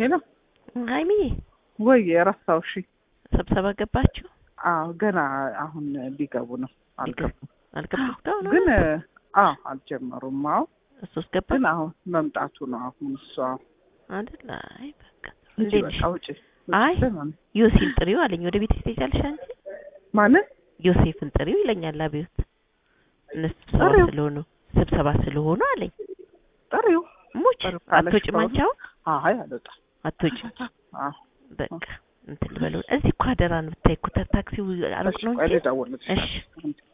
ሄሎ ሀይሚዬ ወይ የረሳው እሺ ስብሰባ ገባችሁ? አዎ ገና አሁን ሊገቡ ነው አልገቡም አልገባም እስካሁን ግን አዎ አልጀመሩም አዎ እሱስ ገባ ግን አሁን መምጣቱ ነው አሁን እሷ አይደል? አይ በቃ እንጂ እንዴት በቃ ውጭ አይ ዮሴን ጥሪው አለኝ። ወደ ቤት ትሄጃለሽ አንቺ? ማለት ዮሴፍን ጥሪው ይለኛል አብዮት። እነሱ ስብሰባ ጥሪው? ስለሆኑ ስብሰባ ስለሆኑ አለኝ። ጥሪው ሙች ጥሪው ካለሽ አትወጭም አንቺ አሁን አይ አልወጣም አትወጭም። አዎ በቃ እንትን ልበለው። እዚህ እኮ አደራ ነው ብታይ እኮ ታክሲው አሩቅ ነው ቆይ እንጂ ልደውልልሽ እሺ